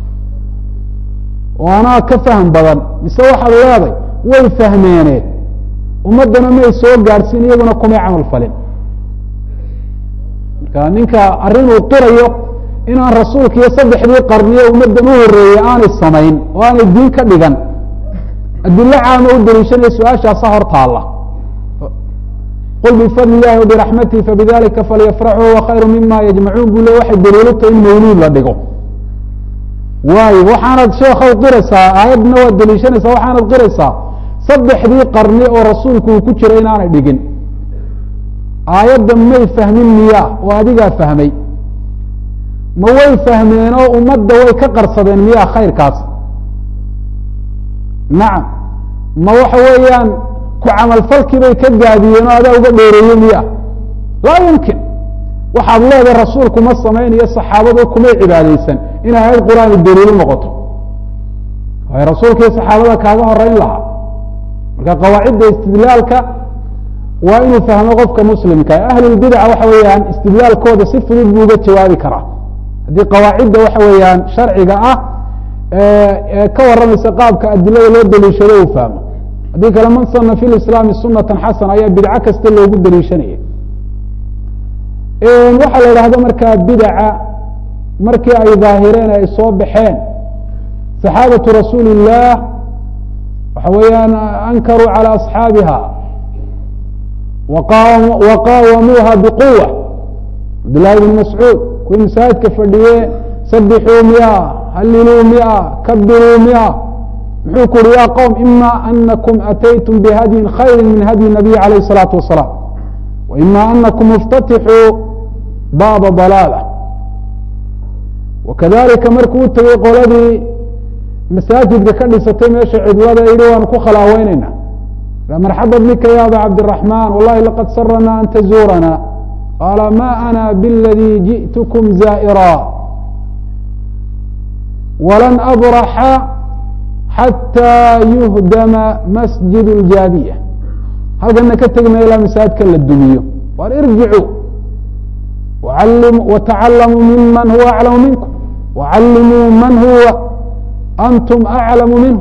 oo anaa ka fahm badan mise waxaad leeday way fahmeene ummaddana may soo gaadhsiin iyaguna kumay camal falin marka ninka arrin uu qirayo inaan rasuulka iyo saddexdii qarniye ummaddan u horeeyey aanay samayn oo aanay diin ka dhigan adilo caama u deliishanaya su-aashaasa hor taalla qul bifadli illahi wabiraxmatihi fabidalika falyafraxuu huwa khayru mima yajmacuun buu le waxay daliilutay in mawluud la dhigo waayo waxaanad sheekhow qiraysaa aayadna waad deliishanaysaa waxaanad qiraysaa saddexdii qarni oo rasuulku uu ku jiray inaanay dhigin aayadda may fahmin miya oo adigaa fahmay ma way fahmeen oo ummadda way ka qarsadeen miya khayrkaas nacam ma waxa weeyaan ku camalfalkii bay ka gaabiyeen oo adaa uga dheereeye miya laa yumkin waxaad leedahay rasuulku ma samaynayo saxaabadu kumay cibaadeysan in aayad qur-aani daliilu noqoto waayo rasuulka iyo saxaabada kaaga horeyn lahaa marka qawaacidda istidlaalka waa inuu fahmo qofka muslimka ahlulbidaca waxa weeyaan istidlaalkooda si fudud buu uga jawaabi karaa haddii qawaacidda waxa weeyaan sharciga ah ee ka waramaysa qaabka adilada loo daliishado uu fahmo haddii kale man sana fi lislaami sunatan xasana ayaa bidco kasta loogu daliishanaya waxaa la idhahda markaa bidaca markii ay daahireen ay soo baxeen saxaabatu rasuuli illah waxa weeyaan ankaruu calى asxaabiha waqaawamuuha biquwa cabdillaahi bn mascuud kuwii masaajidka fadhiye sabixuu miya halliluu miya kabiruu miya muxuu ku uhi ya qowm ima anakum ataytum bihadyin khayri min hadyi nabiy alayh الsalaatu wasalaam wa ima anakum iftatixuu baaba dalaala wakadalika markuu u tegey qoladii masaajidka ka dhisatay meesha cidlada yihi waanu ku khalaaweyneyna marxaba bika ya aba cabdالرaحman wallahi laqad sarana an tazuurana qaala ma ana bاladي jiئtkm zaa'ira walan abraxa xatى yuhdama masjid اljaabiya halkana ka tegmaya ilaa masaajidka la dumiyo war irjicuu watacalamuu miman huwa aclamu minkum wacallimuu man huwa antum aclamu minhu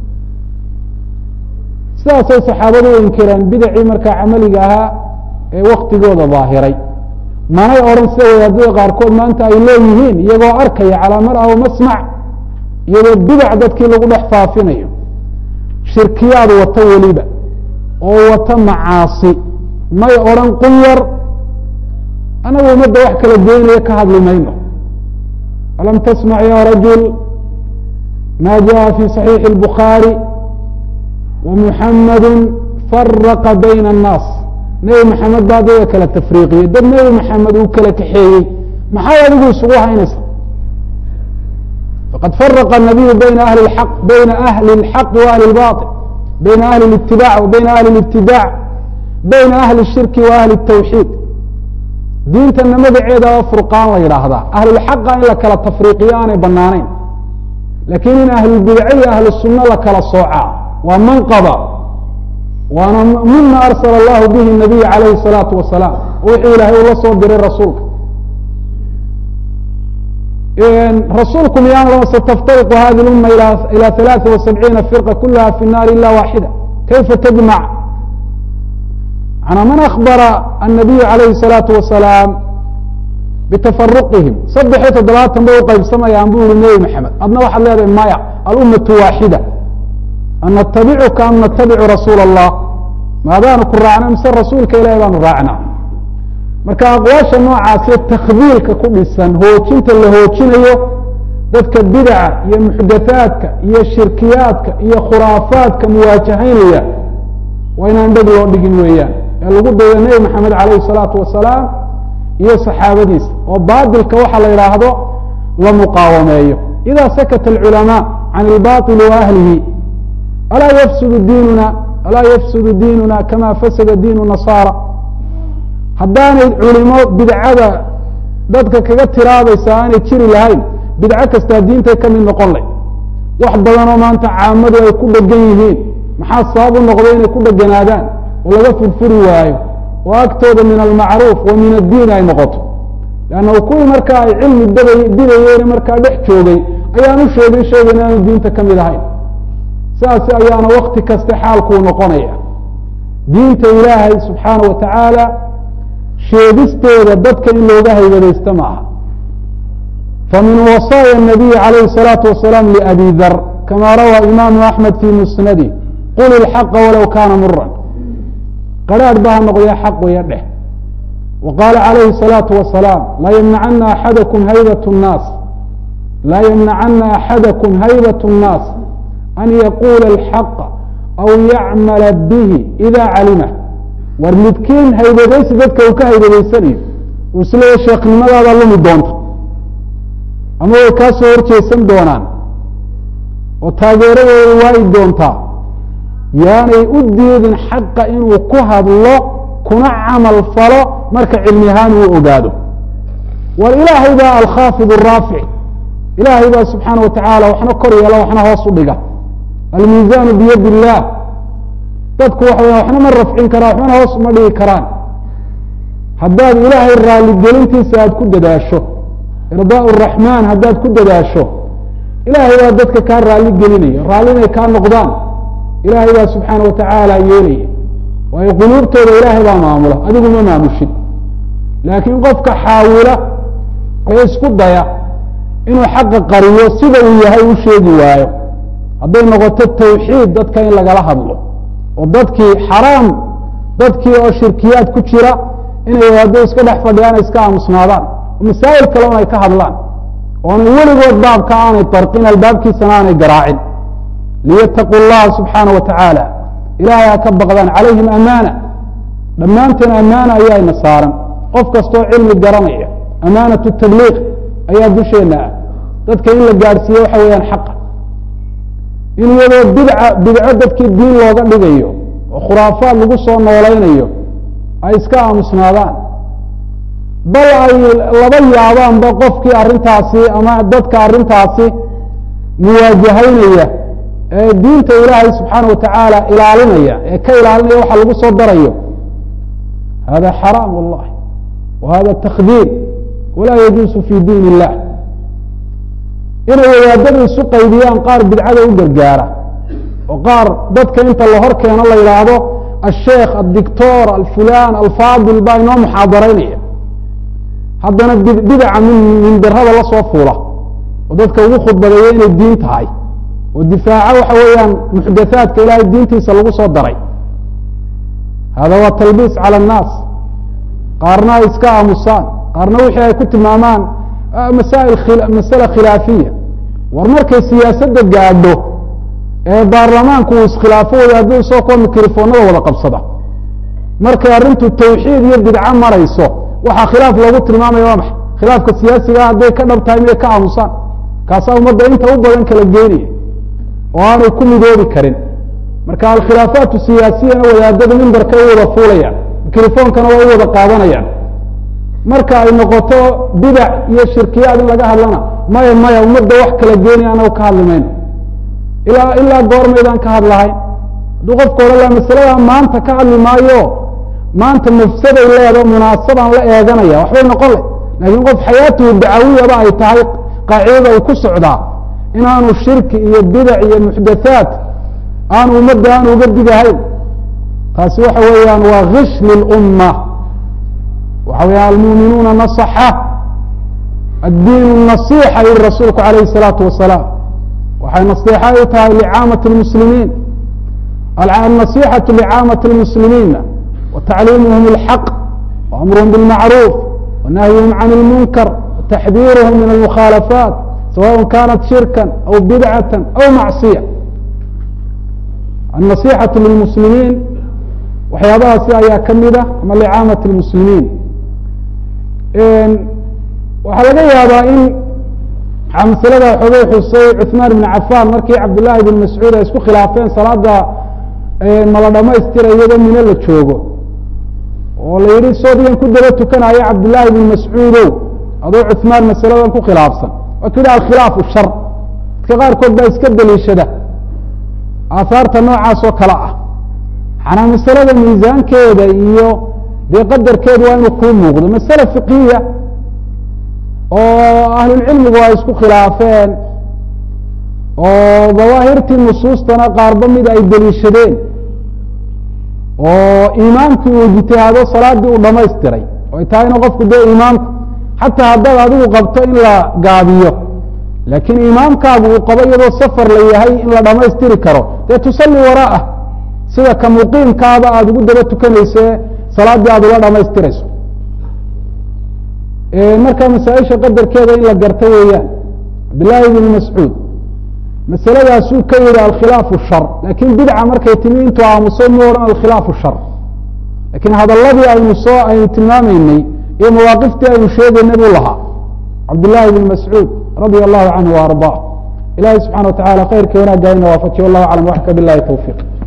sidaasay saxaabadu u inkireen bidacii markaa camaliga ahaa ee waktigooda daahiray manay odhan sida wadaadada qaarkood maanta ay leeyihiin iyagoo arkaya calaa mar aw masmac iyadoo bidac dadkii lagu dhex faafinayo shirkiyaad wata weliba oo wata macaasi may odhan qunyar anagu umadda wax kala goynaya ka hadli mayno alam tasmac ya rajul ma jaءa fi صaxiixi الbukhaarي ومحamd فرqa byn الناas nebi mxamed baa dada kala tafriiqiyey dad nebi mxamed uu kala kaxeeyey maxay adigu isugu haynaysa faqad فرqa النabiyu bayna ahli اaq bayna ahli الxaq وahli الbaطل bayna ahli الاtibaع وbayna ahli الاbtidاع bayna ahli الshirki وahli التwxiid diintana magaceeda furqaan la yidhaahdaa ahlulxaqa in la kala tafriiqiyo aanay banaanayn lakin in ahlulbidce iyo ahlu sunno la kala soocaa waa manqaba waana mima arsala allahu bihi nabiy calayhi الsalaatu wasalaam wixii ilaahay ula soo diray rasuulka rasuulku miyaan sataftariqu hadi اluma ilى ثaلaثa وسabciina firqa kulaha fi الnaari ila waaxida kayfa tجmac manaa man akbara الnabiyu عalayhi الsalaaةu wasalaam bitafaruqihim saddex iyo toddobaatan bay uqaybsamayaan bu yihi nebi maxamed adna waxaad leedahay maya alumatu waaxida an natabicuka am natabicu rasuula الlah maadaanu ku raacna mise rasuulka ilahi baanu raacnaa marka aqwaasha noocaasee takdiilka ku dhisan hoojinta la hoojinayo dadka bidaca iyo muxdathaadka iyo shirkiyaadka iyo khuraafaadka muwaajahaynaya waa inaan dheg loo dhigin weeyaan ee lagu dayo nebi maxamed calayhi salaatu wasalaam iyo saxaabadiisa oo baatilka waxa la yidhaahdo la muqaawameeyo ida sakata alculamaa can ilbaطili wa ahlihi alaa yafsudu diinuna alaa yafsudu diinuna kama fasada diinu nasaara haddaanay culimo bidcada dadka kaga tiraabaysa aanay jiri lahayn bidco kastaa diintay ka mid noqon lay wax badanoo maanta caamadu ay ku dhegan yihiin maxaa sabab u noqday inay ku dheganaadaan oo laga furfuri waayo oo agtooda min almacruuf wa min addiin ay noqoto leanna kuwii markaa ay cilmi daba didayeene markaa dhex joogay ayaan u sheegin shaygan inaanu diinta ka mid ahayn saas ayaana wakti kaste xaalkuu noqonaya diinta ilaahay subxaana wa tacaala sheegisteeda dadka in looga haybadaysta ma aha famin wasaaya الnabiy عalayhi الsalaaةu wasalaam liabi dar kama rawaa imaamu axmed fi musnadi qul ilxaqa walow kaana muran qaraadh ba ha noqdee xaq waya dheh wa qaala calayhi الsalaaةu wasalaam laa ymnacana axadakum haybat الnaas laa ymnacana axadakum haybat الnaas an yaquula اlxaqa aw yacmala bihi ida calimah war midkiin haybadaysi dadka uu ka haybadaysanayo uu isleeya sheekhnimadaada lumi doonta ama way kaa soo horjeesan doonaan oo taageeradooda waayi doontaa yaanay u diidin xaqa inuu ku hadlo kuna camal falo marka cilmi ahaan uu ogaado war ilaahay baa alkhaafid araafic ilaahay baa subxaana wa tacaala waxna kor yeela waxna hoos u dhiga almiizaanu biyadi illaah dadku waxa waya waxna ma rafcin karaan waxbana hoos uma dhigi karaan haddaad ilaahay raaligelintiisa aada ku dadaasho irdaa raxmaan haddaad ku dadaasho ilaahay baa dadka kaa raali gelinaya raalli inay kaa noqdaan ilaahay baa subxaana wa tacaala yeelaya waayo quluubtooda ilaahay baa maamula adigu ma maamushid laakiin qofka xaawila ee isku daya inuu xaqa qariyo sida uu yahay u sheegi waayo hadday noqoto tawxiid dadka in lagala hadlo oo dadkii xaraam dadkii oo shirkiyaad ku jira inay wadaado iska dhex fadhiyaan iska aamusnaadaan masaa'il kale un ay ka hadlaan oonay weligood baabka aanay darqin albaabkiisana aanay garaacin liyataqu llaha subxaana wa tacaala ilaahay ha ka baqdaan calayhim amaana dhammaanteen amaana ayaayna saaran qof kastoo cilmi garanaya amaanatu tabliiq ayaa dusheenna ah dadka in la gaadhsiiye waxa weeyaan xaqa in iyadoo bidca bidco dadkii diin looga dhigayo oo khuraafaad lagu soo noolaynayo ay iska aamusnaadaan bal ay laba yaabaanba qofkii arrintaasi ama dadka arrintaasi muwaajahaynaya ee diinta ilaahay subxaana wa tacaala ilaalinaya ee ka ilaalinaya waxa lagu soo darayo hada xaraam wallahi wa hada takdiir walaa yajuusu fi diin illah inay wadaadadu isu qaybiyaan qaar bidcada u gargaara oo qaar dadka inta la hor keeno la yidhaahdo asheekh addictor alfulan alfaadil baa inoo muxaadaraynaya haddana bidaca mindirada la soo fuula oo dadka ugu khudbadeeya inay diin tahay oo difaaca waxa weeyaan muxdathaadka ilaahay diintiisa lagu soo daray hada waa talbiis cala annaas qaarna ay iska aamusaan qaarna wixii ay ku tilmaamaan masail masale khilaafiya war markay siyaasadda gaadho ee baarlamaanku uu iskhilaafo wadaadadu isagoo kuwa mikrofoonada wada qabsada markay arrintu tawxiid iyo bidco marayso waxaa khilaaf loogu tilmaamaya waa maxay khilaafka siyaasigaa hadday ka dhab tahay miyay ka aamusaan kaasaa ummadda inta u badan kala geynaya oo aanay ku midoobi karin marka alkhilaafaatu siyaasiyana wadaadada mimbarka u wada fuulayaan mikrofoonkana waa u wada qaadanayaan marka ay noqoto bidac iyo shirkiyaad in laga hadlana maya maya ummadda wax kala geynaya anagu ka hadli mayno ilaa ilaa goormaydaan ka hadlahayn hadduu qofka odhan laha masaladaa maanta ka hadli maayo maanta mafsaday leedo munaasabaan la eeganaya waxbay noqon le laakiin qof xayaatuhu dacawiyaba ay tahay qaacidada uu ku socdaa inaanu shirki iyo bidac iyo muxdathaat aanu ummadda aan uga digahayn taasi waxa weeyaan waa gish lilumma waxa weya almuuminuuna nasaxa addiin nasixa yihi rasuulku alayhi الsalaatu wasalaam waxay naصixa u tahay licaamaة اlmuslimiin النصيحة لcاamة المسلمين وتعليمهم الحق وأمرهم بالمعروف ونهيهم عن المنكر وتحذيرهم من المخالفات سواء كانت شركا أو بدعة أو معصية النصيحة للمسلمين waxyaabahaasi ayaa kamida ama لcاamaة المسلimiin waxaa laga yaabaa in maslada xoogay xusay cثmaan بن cafan markii cabdالlahi بن mascuud ay isku khilaafeen salaada mala dhamaystira iyadoo mino la joogo oo la yihi soodigan ku daba tukanayo cabdالlahi بن mascuudow adoo cثmaan masaladan ku khilaafsan waa ka yihi alkhilaaf shar dadka qaarkood baa iska deliishada aahaarta noocaas oo kale ah manaa masalada miisaankeeda iyo dee qadarkeedu waa inuu kuu muuqdo masale fiqhiya oo ahlulcilmigu ay isku khilaafeen oo dawaahirtii nusuustana qaarba mid ay deliishadeen oo imaamkii uu ijtihaado salaaddii uu dhamaystiray oo ay tahay ina qofku dee imaamku xataa haddaad adigu qabto in la gaabiyo laakiin imaamkaagu uu qabo iyadoo safar la yahay in la dhamaystiri karo dee tusalli waraa'ah sida ka muqiimkaaba aada ugu daba tukanayse salaaddii aada ula dhamaystirayso marka masaaisha qadarkeeda in la garto weeyaan cabdillaahi bn mascuud masaladaasuu ka yihi alkhilaafu shar lakin bidca markay timi intuu aamuso mu odhan alkhilaafu shar lakiin hadaladii aynu soo aynu tilmaamaynay iyo mawaaqiftii aynu sheegaynay buu lahaa cabdillaahi bn mascuud radia allahu canhu wa arضaa ilahi subxana wa tacala khayrka wanaagga ina waafajiy wallahu aclam waxka bilahi towfiq